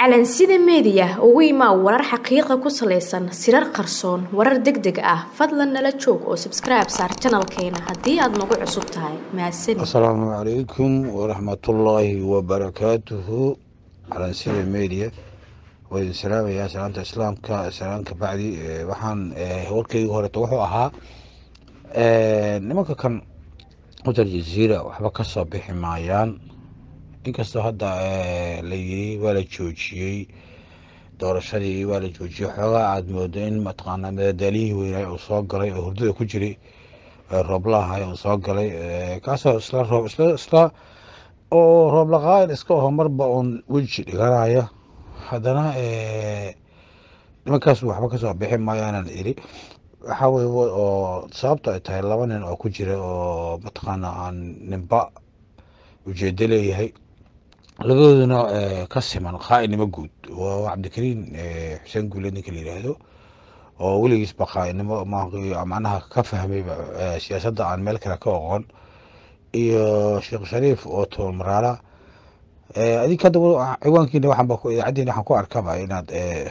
calansida meediya ugu imaa warar xaqiiqa ku salaysan sirar qarsoon warar deg deg ah fadlan nala joog oo sabskribe saar janalkeena haddii aad nagu cusub tahay mahadsanid asalaamu calaykum waraxmatullaahi wabarakaatuhu calansida media waa idin salaamayaa salaanta islaamka salaan ka bacdi waxaan warkayga horeeto wuxuu ahaa nimanka kan hotel jaziira waxba ka soo bixi maayaan inkastoo hadda la yiri waa la joojiyey doorashadii waa la joojiyey xoogaa aada moodo in mataqaanaa madadaaliyihii weynaay uu soo galay oo hurdada ku jiray rooblaahay uu soo galay kaasoo isla roob isla isla oo rooblaqaail iska aho marba uun weji dhiganaya haddana nimankaas waxba kasoo bixi maayaanan iri waxaa weye oo sababto ay tahay laba nin oo ku jira oo mataqaana aan ninba ujeedo leeyahay labadooduna ka siman qaa'inimo guud waa cabdikariin xuseen guule ninka la yidhaahdo oo weligiisba qaa'inimo macnaha ka fahmayba siyaasadda aan meel kale ka oqon iyo sheekh shariif oo tool maraala adig hadda ciwaankiina waxaanba idaacaddiina waxaan ku arkaba inaad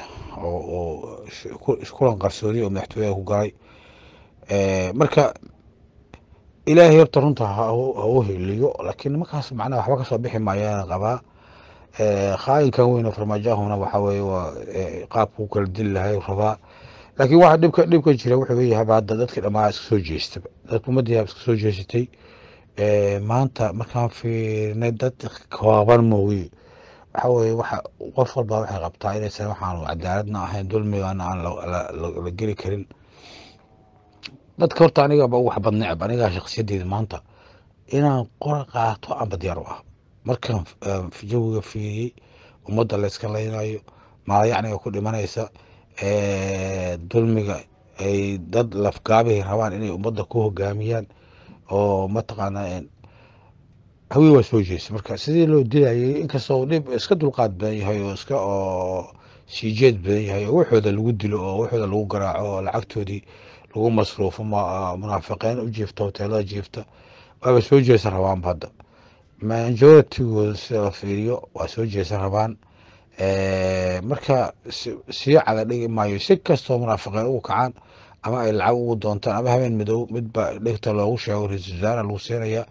kulan qarsoodi oo madaxtooyaha ku galay marka ilaahay horta runta ha u heliyo laakiin nimankaas macnaha waxba kasoo bixi maayaan qabaa khaayinkan weyn oo farmaajahuna waxa weye waa qaabku kala dili lahay rabaa laakiin waxa dhibka dhibka jira wuxuu leeyahay hadda dadkii dhammaa iska soo jeestaba dadka ummadii iska soo jeesatay maanta markaan fiirnay dad kooban mooye waxa weye waxa qof walba waxay qabtaa inaysan waxaan cadaaladna ahayn dulmigana aan la geli karin dadka horta anigaba wax bad necab anigaa shaksiyadeeda maanta inaan qora qaato amba diyaar u ah markaan jawiga fiiriyey ummadda layska laynayo maalayacniga ku dhimanaysa dulmiga ay dad lafgaabihi rabaan inay ummadda ku hogaamiyaan oo mataqaana hawii waa soo jeesta marka sidii loo dilayay inkastoo dhib iska dulqaad badan yahay oo iska oo siijeed badan yahay oo waxooda lagu dilo oo waxooda lagu garaaco oo lacagtoodii lagu masruufo munaafiqiin u jiifta hoteelada jiifta waaba soo jeesan rabaanba hadda majoritygooda sida la fiiriyo waa soo jeesan rabaan marka sii cada dhigi maayo si kastoo munaafiqiin ugu kacaan ama ay lacag ugu doontaan ama habeen midow midba dhegta loogu sheego ra-isul wasaara lagu siinaya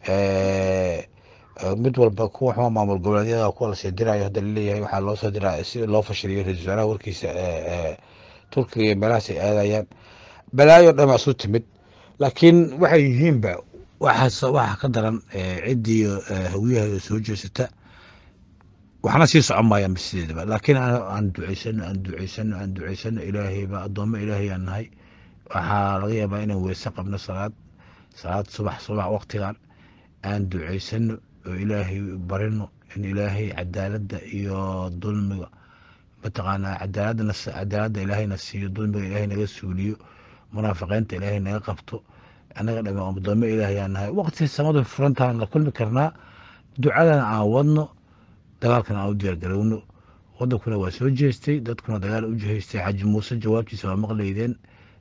mid walba kuwa xuma maamul goboleedyada kuwa lasii dirayo hadda laleeyahay waxaa loo soo diraa si loo fashiliyo ra-isul wasaaraha warkiisa turkiga iyo meelahaas ay aadayaan balaayo dhama isu timid laakiin waxay yihiinba waxaas waxa ka daran ciddii hawiyaha soo jeesata waxna sii socon maayaan sideedaba laakiin aan duceysano aan duceysano aan duceysano ilaahayba addoommo ilaahay aan nahay waxaa laga yaabaa inaan weyse qabno salaad salaad subax subax waqtigan aan duceysano oo ilaahay barino in ilaahay cadaaladda iyo dulmiga mataqaanaa cadaaladana cadaaladda ilaahayna siiyo dulmiga ilaahay naga suuliyo munaafiqiinta ilaahay naga qabto annaga dhama addoommo ilaahay aan nahay waqti samadu furantaan la kulmi karnaa ducadana aan wadno dagaalkana aan u diyaargarowno wadankuna waa soo jeestay dadkuna dagaal u jihaystay xaji muuse jawaabtiisa waa maqlaydeen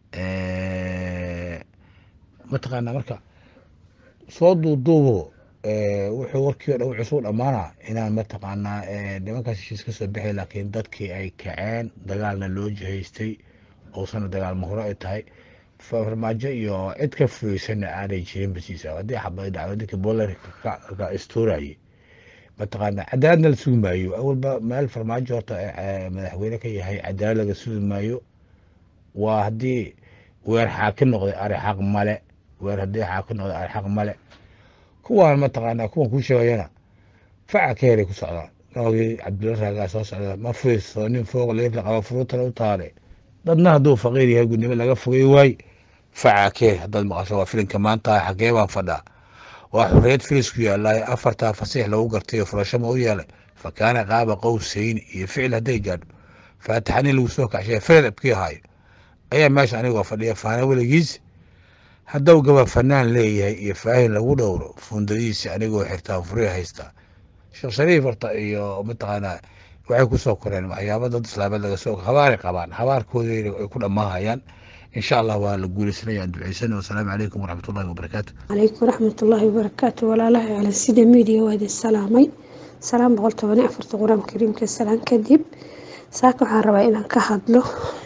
mataqaanaa marka soo duuduubo wuxuu warkii o dhan wuxuu suu dhammaanaa inaan mataqaanaa nimankaas heshiis ka soo bixi laakiin dadkii ay kaceen dagaalna loo jihaystay oosana dagaal mahuro ay tahay farmaajo iyo cid ka fureysana aanay jirin basiisa haddii xabay dhacdo ninkii boolarka istuurayay mataqaana cadaaladna la sugi maayo awalba meel farmaajo horta madaxweyne ka yahay cadaalad laga sugi maayo waa haddii weer xaaki noqday ari xaq male weer haddii xaaki noqday ari xaq male kuwaan mataqaana kuwan kuu sheegayana faca ka helay ku socdaan noogii cabdulla raagaa soo socda ma furiiso nin fooq leefla qaba furuutana u taale dadna hadduu faqiir yahay gudnimo laga fogey waay faca ka hel haddaad maqasho waa filinka maanta xagee baan fadhaa waa xorriyad filisku yaalaay afartaa fasiix lagu gartay oo furasho ma u yeelay fa kaana qaaba qowsayn iyo ficil hadday gaadho faatixanin lagu soo kacshay ficil abkii ahaayo ayaa meesha anigoo fadhiya faana weligiis hadduu gaba fanaan leeyahay iyo faahin lagu dhowro fundadiisi anigoo xirtaa furiya haystaa sheekh shariif horta iyo mataqaanaa waxay ku soo koreen waxyaaba dad islaameed laga soo habaaray qabaan habaarkooda ay ku dhammaahayaan in sha allah waa la guuleysanaya aan duceysana wasalaamu calaykum waraxmat ullahi wabarakaatu calaykum waraxmat ullaahi wabarakaatu walaalaha cala sida miidiya waa idin salaamay salaan boqol toban iyo afarta qur-aanka kariimka salaan kadib saaka waxaan rabaa inaan ka hadlo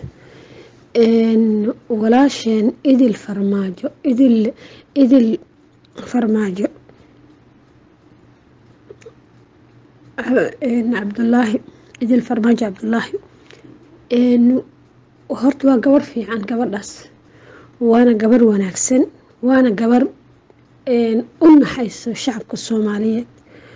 walaasheen idil farmaajo idil idil farmaajo cabdulaahi idil farmaajo cabdulaahi horta waa gabar fiican gabadhaas waana gabar wanaagsan waana gabar u naxayso shacabka soomaaliyeed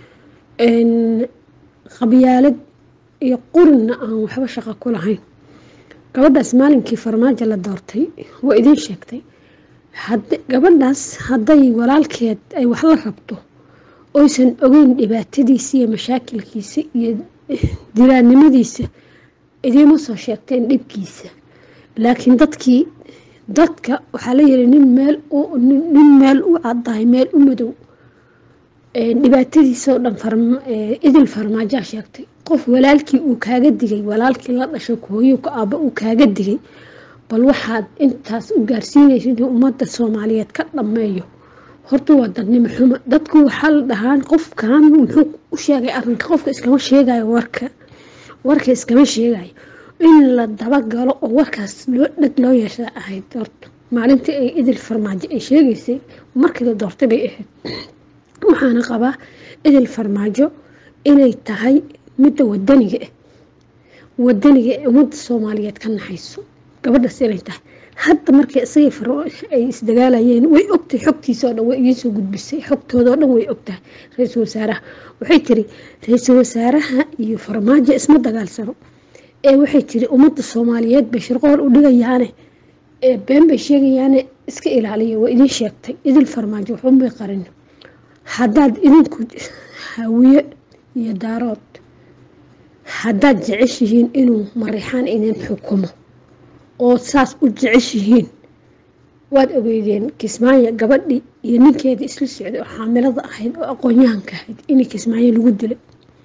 qabyaalad iyo qurinna aan waxba shaqo ku lahayn gabadhaas maalinkii farmaajo la doortay waa idiin sheegtay gabadhaas hadday walaalkeed ay wax la rabto oysan ogeyn dhibaatadiisa iyo mashaakilkiisa iyo diraannimadiisa idiima soo sheegteen dhibkiisa laakiin dadkii dadka waxaa la yiri nin meel nin meel u caddahay meel u madow dhibaatadiisa oo dhan idil farmaajaa sheegtay qof walaalkii uu kaaga digay walaalkii la dhashay hooyo ka aaba uu kaaga digay bal waxaad intaas u gaarsiinaysa inuu ummadda soomaaliyeed ka dhammeeyo horta waa dadnimo xumo dadku waxaa la dhahaan qofkan muxuu u sheegay arrinka qofka iskama sheegayo warka warka iskama sheegayo in la dabagalo oo warkaas loo dheg loo yeeshaa ahayd horta maalintii ay idil farmaajo ay sheegaysay markii la doortay bay ahayd waxaana qabaa idil farmaajo inay tahay midda wadaniga ah wadaniga ee ummadda soomaaliyeed ka naxayso gabadhaas inay tahay hadda markii isagii ay isdagaalayeen way ogtahay xogtiisa oo dhan way idiinsoo gudbisay xogtooda oo dhan way ogtahay ra-iisul wasaaraha waxay tiri ra-iisul wasaaraha iyo farmaajo isma dagaalsano ee waxay tiri ummadda soomaaliyeed bay shirqool u dhigayaane ee been bay sheegayaane iska ilaaliya waa idiin sheegtay idil farmaajo waxunbay qarin haddaad idinku hawiye iyo daarood haddaad jeceshihiin inuu marixaan idin xukumo oo saas u jeceshihiin waad ogeydeen kismaayo gabadhii iyo ninkeeda isla socday oo xaamilada ahayd oo aqoon-yahanka ahayd in kismaayo lagu dilay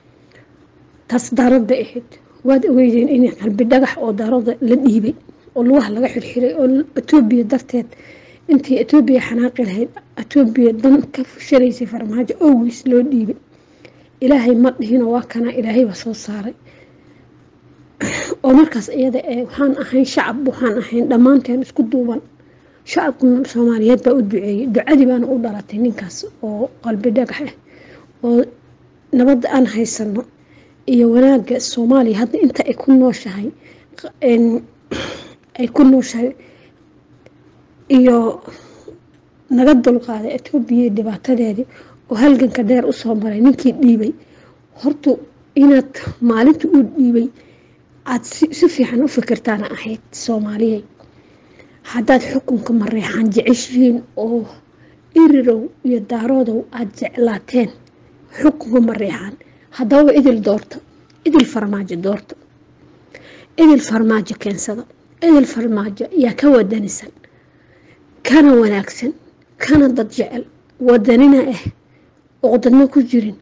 taas daarood bay ahayd waad ogeydeen in qalbi dhagax oo daarooda la dhiibay oo lugaha laga xirxiray oo etoobiya darteed intii etoobiya xanaaqi lahayd etoobiya dan ka fushanaysay farmaajo oweys loo dhiibay ilaahay ma dhihino waa kana ilaahayba soo saaray oo markaas iyada ee waxaan ahayn shacab waxaan ahayn dhammaanteen isku duuban shacabka soomaaliyeed baa u duceeyey ducadii baana u dhalatay ninkaas oo qalbi dhagax ah oo nabadda aan haysano iyo wanaagga soomaaliya hadda inta ay ku nooshahay ay ku nooshahay iyo naga dulqaaday etoobiya dhibaatadeedii oo halganka dheer usoo maray ninkii dhiibay horta inaad maalinta uu dhiibay aada si fiican u fikirtaana ahayd soomaaliyey haddaad xukunka mareexaan jeceshihiin oo irirow iyo daaroodow aada jeclaateen xukunka mareexaan haddaba idil doorta idil farmaajo doorta idil farmaajo keensada idil farmaajo yaa ka wadanisan kana wanaagsan kana dad jecel wadanina ah oo dadna ku jirin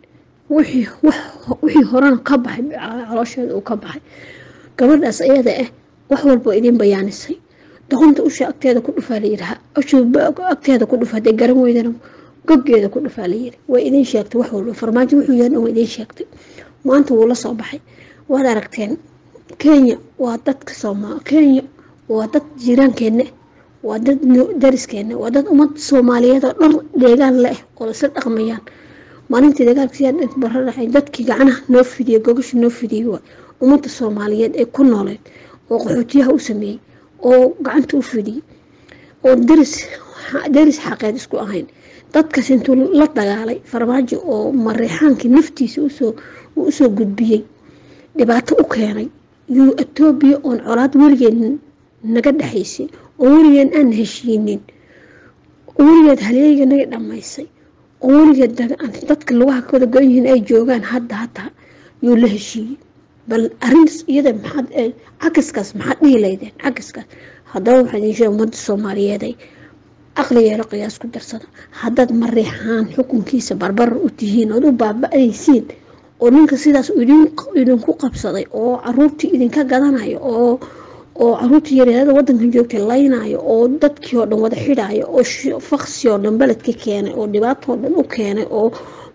wixii horena ka baxay caloosheeda uu ka baxay gabadhaas iyada ah wax walba idiin bayaanisay doqonta usha agteeda ku dhufaa layiraha agteeda ku dhufa hadee garan weydana goggeeda ku dhufaa layiri way idiin sheegtay wax walba farmaajo wuxuu yahay dhan waa idiin sheegtay maanta wuu la soo baxay waad aragteen kenya waa dadka soomaa kenya waa dad jiiraankeena waa dad dariskeena waa dad ummad soomaaliyeed oo dhan deegaan leh oo isla dhaqmayaan maalintii dagaalkasiyaa bara dhacay dadkii gacanaha noo fidiyey gogasha noo fidiyey waa ummadda soomaaliyeed ee ku nooleed oo qaxootiyaha u sameeyey oo gacanta u fidiyey oo daris daris xaqeed isku ahayn dadkaas intuu la dagaalay farmaajo oo mareexaankii naftiisa usoo uu usoo gudbiyey dhibaato u keenay yuu etoobiya oon colaad weligeed naga dhexaysay oo weligeed aan heshiinin oo weligeed halyeeyga naga dhammaysay oo weligeed dadka lugaha kawada go-an yihiin ay joogaan hadda hataa yuu la heshiiyey bal arintaas iyada maxaad cakaskaas maxaad dhihi laydeen cakaskaas haddaba waxaa idiin sheega ummadda soomaaliyeeday aqli yeelo qiyaas ku darsada haddaad mareexaan xukunkiisa barbarar u tihiin ood u baaba-aysiin oo ninka sidaas idinku qabsaday oo caruurtii idinka gadanayo oo oo caruurtii yaryarada wadankan joogtay laynayo oo dadkii oo dhan wada xidhayo oo faksi oo dhan beledka keenay oo dhibaatoo dhan u keenay oo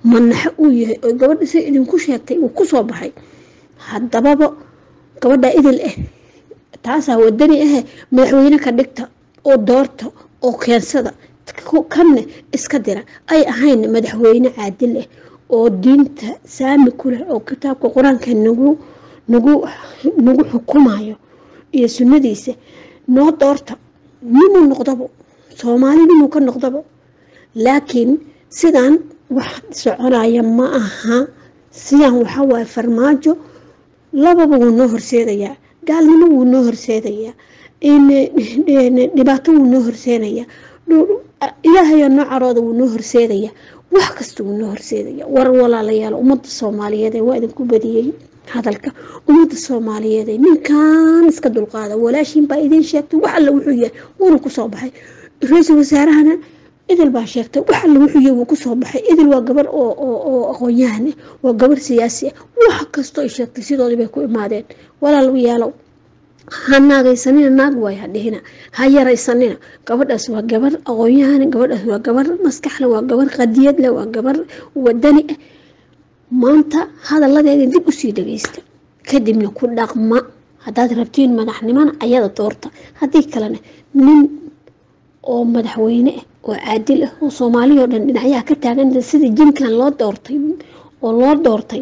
manaxo uu yahay oo gabadha si idinku sheegtay uu kusoo baxay haddababa gabadha idil ah taasaa wadani ahe madaxweyne ka dhigta oo doorta oo keensada kanne iska dira ay ahayn madaxweyne caadil ah oo diinta saami ku leh oo kitaabka qur-aanka nagu nagu nagu xukumayo iyo sunnadiisa noo doorta ninuu noqdabo soomaali ninuu ka noqdabo laakiin sidaan wax soconaya ma aha sidaan waxaa waaye farmaajo lababa wuu noo horseedayaa gaalnimo wuu noo horseedayaa dhibaato wuu noo horseedayaa ilaahayo noo carooda wuu noo horseedayaa wax kasta wuu noo horseedaya war walaalayaal ummadda soomaaliyeed waa idinku badiyey hadalka ummadda soomaaliyeed ninkan iska dulqaada walaashiin baa idiin sheegtay wax alle wuxuu yahay wuuna kusoo baxay ra-iisul wasaarahana idil baa sheegtay wax alle wuxuu yahay wuu kusoo baxay idil waa gabar oo aqoon-yahan ah waa gabar siyaasi ah wax kastoo ay sheegtay sidoodii bay ku imaadeen walaalayaalow ha naagaysanina naag waay ha dhihina ha yaraysanina gabadhaas waa gabar aqoon-yahan gabadhaas waa gabar maskaxle waa gabar qadiyadle waa gabar wadani ah maanta hadalladeeda dib usii dhageysta kadibna ku dhaqma haddaad rabtiin madaxnimona ayada doorta haddii kalena nin oo madaxweyne ah oo caadil ah oo soomaaliya oo dhan dhinacyaha ka taagan sida jinkan loo doortay oo loo doortay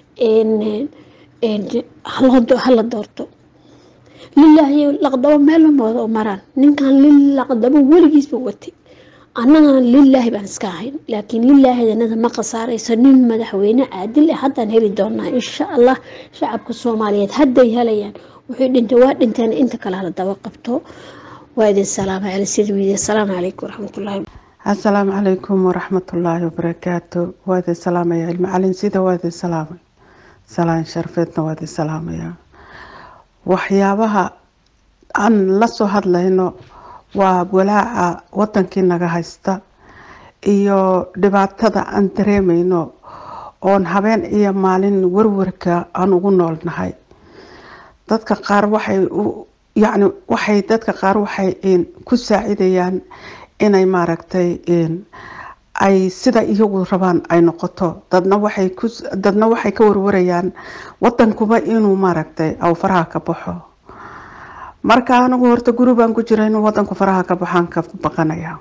hala doorto lilaahi laqdabo meel lamooda maraan ninkan lil laqdabo weligiisba watay annagana lilaahi baan iska ahayn laakiin lilaahidanada ma khasaarayso nin madaxweyne caadil ah haddaan heli doonaa insha allah shacabka soomaaliyeed hadday helayaan wuxuu dhintay waa dhinteen inta kale hala daba qabto waa idin salaama cali sidwiide asalaamu calaykum waraxmatullaahi asalaamu calaykum waraxmatullaahi wabarakaatu waa idin salaamaya ilmacalin sida waa idin salaamay salaan sharfeedna waa idin salaamaya waxyaabaha aan la soo hadlayno waa walaaca wadankii naga haysta iyo dhibaatada aan dareemayno oon habeen iyo maalin warwarka aan ugu noolnahay dadka qaar waxay yacni waxay dadka qaar waxay ku saacidayaan inay maaragtay ay sida iyagu rabaan ay noqoto dadna waxay ku dadna waxay ka warwarayaan wadankuba inuu maaragtay aw faraha ka baxo marka anigu horta guri baan ku jira inuu wadanku faraha ka baxaan ka baqanaya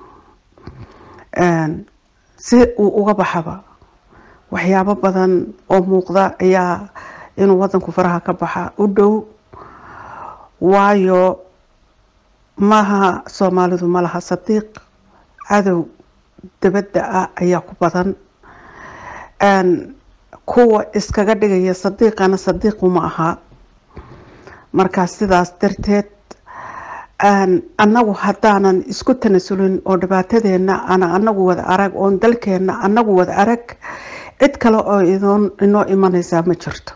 si uu uga baxaba waxyaabo badan oo muuqda ayaa inuu wadanku faraha ka baxa u dhow waayo maaha soomaalidu ma laha sadiiq cadow dabadda ah ayaa ku badan kuwa iskaga dhigaya sadiiqana sadiiqu ma aha markaa sidaas darteed annagu haddaanan isku tanasulin oo dhibaatadeena ana anagu wada arag oon dalkeena anagu wada arag cid kale oo idoon inoo imanaysaa ma jirto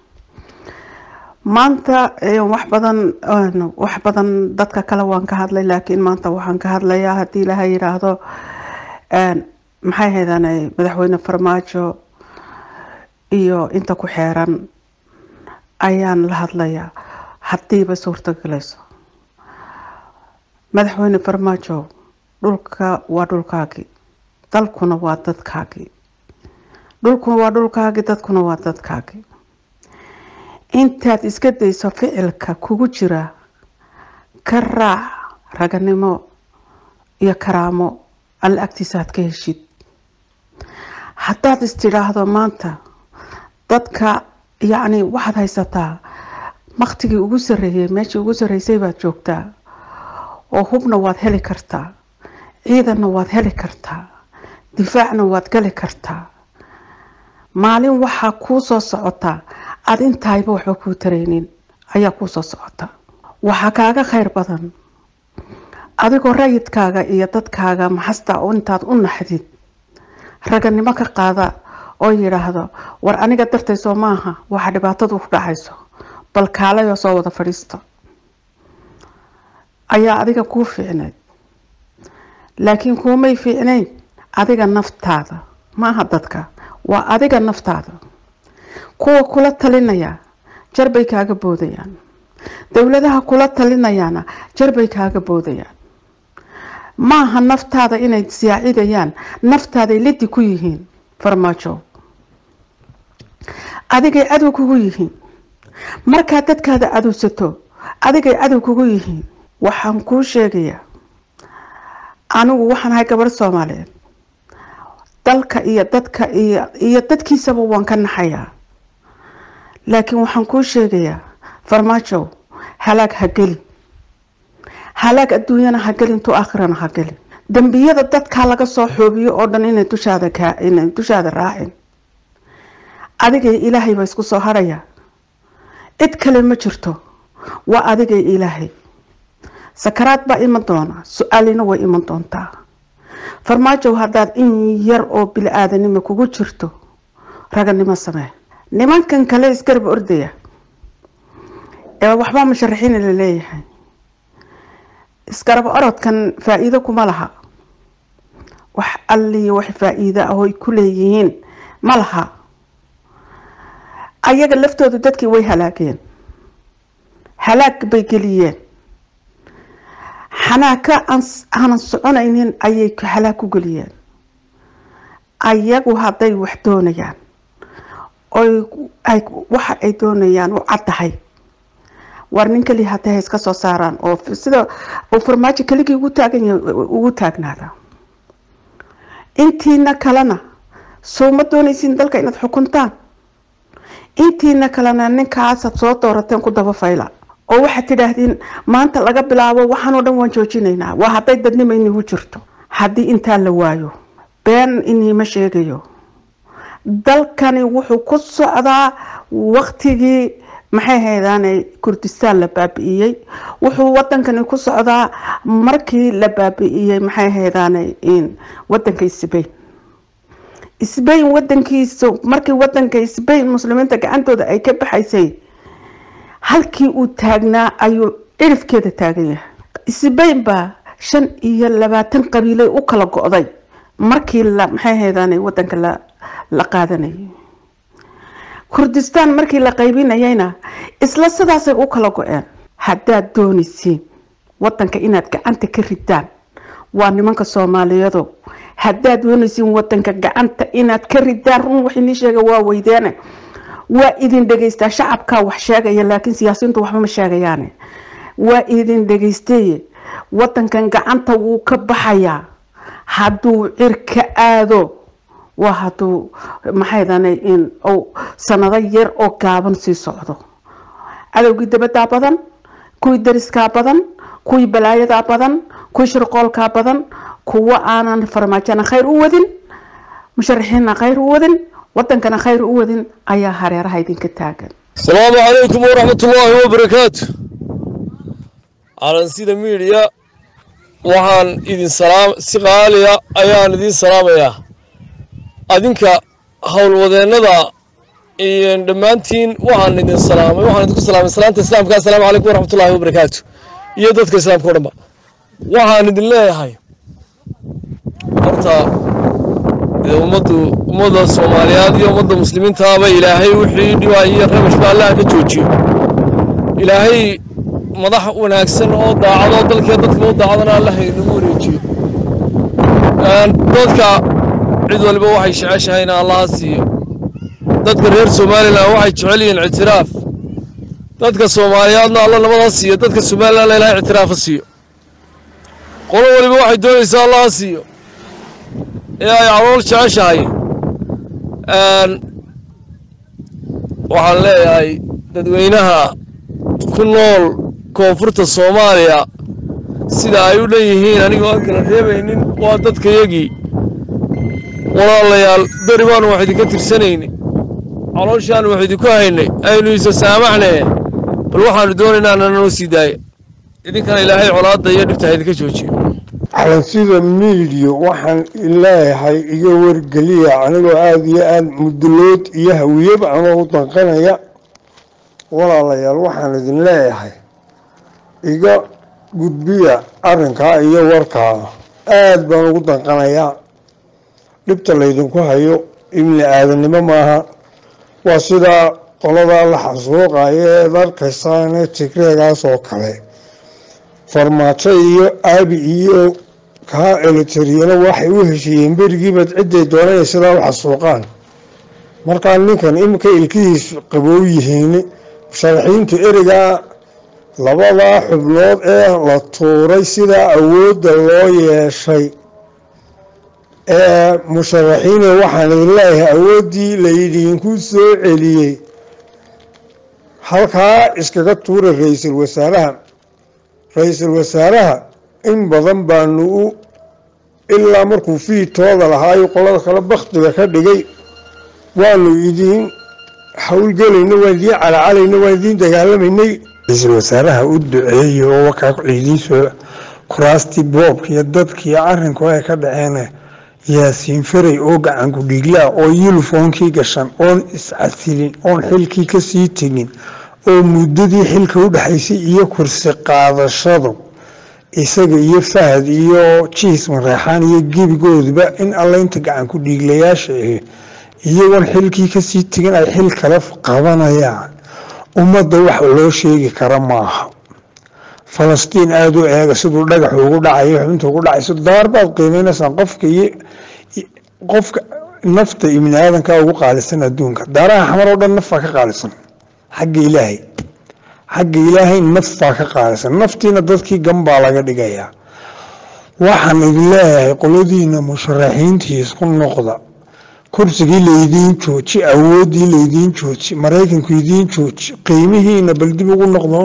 maanta wax badan wax badan dadka kale waan ka hadlay laakiin maanta waxaan ka hadlayaa haddii ilaha yiraahdo maxay haydaan madaxweyne farmaajo iyo inta ku xeeran ayaan la hadlayaa haddiiba suurtogalayso madaxweyne farmaajo dhulka waa dhulkaagii dalkuna waa dadkaagii dhulkuna waa dhulkaagii dadkuna waa dadkaagii intaad iska dayso ficilka kugu jira ka raac raganimo iyo karaamo alla agtiisa aad ka heshid haddaad istidhaahdo maanta dadka yacni waxaad haysataa maktigii ugu sarreeyay meeshii ugu sarreysay baad joogtaa oo hubna waad heli kartaa ciidanna waad heli kartaa difaacna waad gali kartaa maalin waxaa kuu soo socotaa aada intahayba waxba kuu taraynin ayaa kuu soo socota waxaa kaaga khayr badan adigoo rayidkaaga iyo dadkaaga maxasta intaad u naxdid raganimo ka qaada oo yidhaahdo war aniga dartaysoo maaha waxa dhibaatadu ku dhacayso bal kaalayoo soo wada fadhiisto ayaa adiga kuu fiicneyd laakiin kuumay fiicnayn adiga naftaada maaha dadka waa adiga naftaada kuwa kula talinaya jarbay kaaga boodayaan dowladaha kula talinayaana jarbay kaaga boodayaan maaha naftaada inay siyaacidayaan naftaaday lidi ku yihiin farmaajo adigay cadow kugu yihiin markaad dadkaada cadowsato adigay cadow kugu yihiin waxaan kuu sheegayaa anigu waxaan ahay gabarh soomaaliyeed dalka iyo dadka iyo iyo dadkiisaba waan ka naxayaa laakiin waxaan kuu sheegayaa farmaajow halaag ha gelin halaag adduunyana ha gelin tu aakhirana ha gelin dembiyada dadkaa laga soo xoobiyo oo dhan inay dushaada kaa inay dushaada raacin adigay ilaahay baa isku soo haraya cid kale ma jirto waa adigay ilaahay sakaraad baa iman doona su-aalina way iman doontaa farmaajow haddaad in yar oo bili-aadanimo kugu jirto raganimo samee nimankan kale isgarab ordaya ee waxbaa musharaxiina la leeyahay isgarab orodkan faa-iido kuma laha wax alliyo wax faa-iido ah oy ku leeyihiin ma laha ayaga laftoodu dadkii way halaageen halaag bay geliyeen xanaaka aanan soconaynin ayay halaag ku geliyeen ayagu hadday wax doonayaan oy ay waxa ay doonayaan u caddahay war nin keliya hadday ha iska soo saaraan oo sida uu farmaajo keligii ugu taagan yahay ugu taagnaada intiina kalena soo ma doonaysiin dalka inaad xukuntaan intiina kalena ninkaasaad soo doorateen ku daba fayla oo waxaad tidhaahdeen maanta laga bilaabo waxaanoo dhan waan joojinaynaa waa hadday dadnimo inigu jirto haddii intaa la waayo been iniima sheegayo dalkani wuxuu ku socdaa waktigii maxay haydaanay kurdistaan la baabi'iyey wuxuu wadankani ku socdaa markii la baabi'iyey maxay haydaanay wadanka sbain sbain wadankiisa markii wadanka sbain muslimiinta gacantooda ay ka baxaysay halkii uu taagnaa ayuu cirifkeeda taagan yahay sbain baa shan iyo labaatan qabiilay u kala go-day markii la maxay haydaanay wadanka la la qaadanayay kurdistaan markii la qaybinayayna isla sidaasay u kala go-een haddaad doonaysiin wadanka inaad gacanta ka ridaan waa nimanka soomaaliyeedo haddaad doonaysiin wadanka gacanta inaad ka ridaan run wax inii sheega waa weydeene waa idin dhegeystaa shacabkaa wax sheegaya laakiin siyaasiyiintu waxba ma sheegayaane waa idin dhegeystaye wadankan gacanta wuu ka baxayaa hadduu cirka aado waa hadduu maxaydane in uu sanado yar oo gaaban sii socdo cadowgii dabadaa badan kuwii dariskaa badan kuwii balaayadaa badan kuwii shirqoolkaa badan kuwa aanan farmaajona khayr u wadin musharaxiinna khayr u wadin wadankana khayr u wadin ayaa hareeraha idinka taagan asalaamu calaykum waraxmatullaahi wabarakaatu calansida miidiya waxaan idin salaam si qaaliya ayaan idin salaamayaa adinka howlwadeennada iyo dhammaantiin waxaan idin salaamay waxaan idinku salaamay salaanta islaamka assalaamu calaykum waraxmatullaahi wabarakaatu iyo dadka islaamka o dhanba waxaan idin leeyahay horta dee ummaddu ummadda soomaaliyeed iyo ummadda muslimiintaaba ilaahay wixii dhibaa iyo rabashba allaha ka joojiyo ilaahay madax wanaagsan oo daacado dalkee dadka u daacadana allaha inagu wareejiyo dadka cid waliba waxay jeceshahay in allaha siiyo dadka reer somalilan waxay jecel yihiin ictiraaf dadka soomaaliyeedna alla nabada siiyo dadka somalilan ilahay ictiraafa siiyo qolo waliba waxay doonaysaa allaha siiyo ee ay calool jeceshahay waxaan leeyahay dadweynaha ku nool koonfurta soomaaliya sida ay u dhan yihiin anigoo aan kala reebaynin waa dadkayagii walaalayaal beri baanu wax idinka tirsanayni calooshaanu wax idinku haynay aynu isa saamaxnaye bal waxaanu doonaynaa nanoo sii daaya idinkana ilaahay colaadda iyo dhibta ha idinka joojiyo calansida miidiyo waxaan leeyahay iga wargeliya anigoo aada iyo aada mudulood iyo hawiyaba anoo u danqanaya walaalayaal waxaan idin leeyahay iga gudbiya arrinkaa iyo warkaada aada baan ugu danqanayaa dhibta laydinku hayo ibni aadannimo maaha waa sidaa qoladaa la xasuuqayo eed arkaysaane tigreegaas oo kale farmaajo iyo aabi iyo kaa eletariyana waxay u heshiiyeen berigiibaad cidday doonaya sidaa u xasuuqaan markaa ninkan iminka ilkihiis qabow yihiin musharaxiintu ereygaa labadaa xubnood ee la tuuray sidaa awoodda loo yeeshay ee musharaxiine waxaan idin leeyahay awooddii laydinku soo celiyey halkaa iskaga tuura ra-iisul wasaaraha ra-iisul wasaaraha in badan baanu u ilaa markuu fiitooda lahaayo qolada kale baktiga ka dhigay waanu idiin howlgelayna waan idiin calacalayna waan idiin dagaalamaynay ra-iisul wasaaraha u duceeyey oo wakaa idiin soo kuraastii boobka iyo dadkii arrinku ay ka dhaceen yaasiin faray oo gacanku dhiiglaa oo yulifoonkii gashan oon iscasilin oon xilkii kasii tegin oo muddadii xilka u dhexaysay iyo kursi qaadashadu isaga iyo fahad iyo jiis mareexaan iyo gebigooduba in alla inta gacanku dhiiglayaasha ahi iyagoon xilkii kasii tegin ay xil kale qabanayaan ummadda wax loo sheegi kara maaha falastiin aada u eega siduu dhagaxu ugu dhacayo xubinta ugu dhacayso daar baad qiimeynaysaan qofka iyo qofka nafta ibni aadanka ugu qaalisan adduunka daaraha xamar oo dhan nafbaa ka qaalisan xagga ilaahay xagga ilaahay nafbaa ka qaalisan naftiina dadkii gambaa laga dhigayaa waxaan idin leeyahay qoladiina musharaxiintii isku noqda kursigii laydiin jooji awooddii laydiin jooji maraykanku idiin jooji qiimihiina bal dib ugu noqdo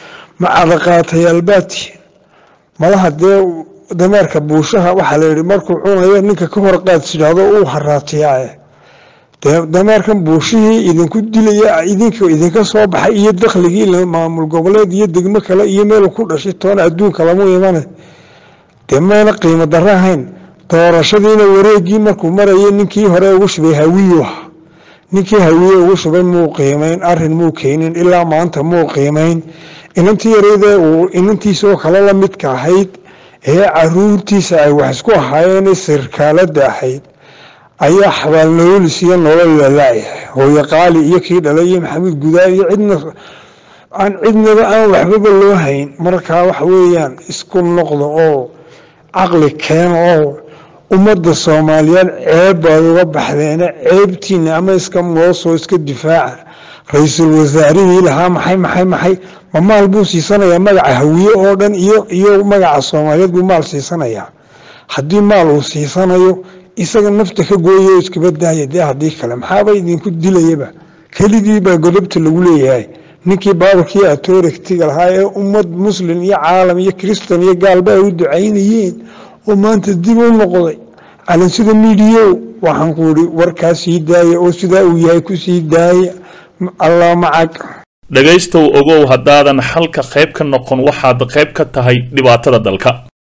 macadaqaatayaalbaati malaha dee dameerka buushaha waxaa la yihi markuu cunayo ninka ka hor qaad tidhaahdo uu haraatiyaa dameerkan buushihii idinku dilaya idinka idinka soo baxay iyo dakhligii maamul goboleed iyo degmo kale iyo meel ku dhashay toona adduunka lamu imane dee mayna qiimo daro ahayn doorashadiina wareegii markuu marayay ninkii hore ugu shubay hawiyu ninkii hawiye ugu shubay muu qiimeyn arin muu keenin ilaa maanta muu qiimeyn inantii yareydee uu inantiisoo kale la midka ahayd ee caruurtiisa ay wax isku ahaayeen sirkaalada ahayd ayaa xabaalnololis iyo nolol lalaayahay hooye qaali iyo kii dhalay iyo maxamuud gudaa iyo cidna aan cidnaba aan waxbaba loo hayn markaa waxa weeyaan isku noqda oo caqli keena oo ummadda soomaaliyeed ceeb baad uga baxdeene ceebtiina ama iska moosoo iska difaaca ra-iisul wasaarihii lahaa maxay maxay maxay ma maal buu siisanayaa magaca hawiye oo dhan iyo iyo magaca soomaaliyeed buu maal siisanayaa haddii maal uu siisanayo isaga nafta ka gooyo iskaba daaya dee haddii kale maxaaba idinku dilayaba keligii baa godobta lagu leeyahay ninkii baabarkii atorigtiga lahaa ee ummad muslim iyo caalam iyo kristan iyo gaalba ay u ducaynayeen oo maanta dib u noqday calansida midiyow waxaan ku ihi warkaa sii daaya oo sidaa uu yahay ku sii daaya allah macag dhegaystow ogow haddaadan xalka qayb ka noqon waxaad qayb ka tahay dhibaatada dalka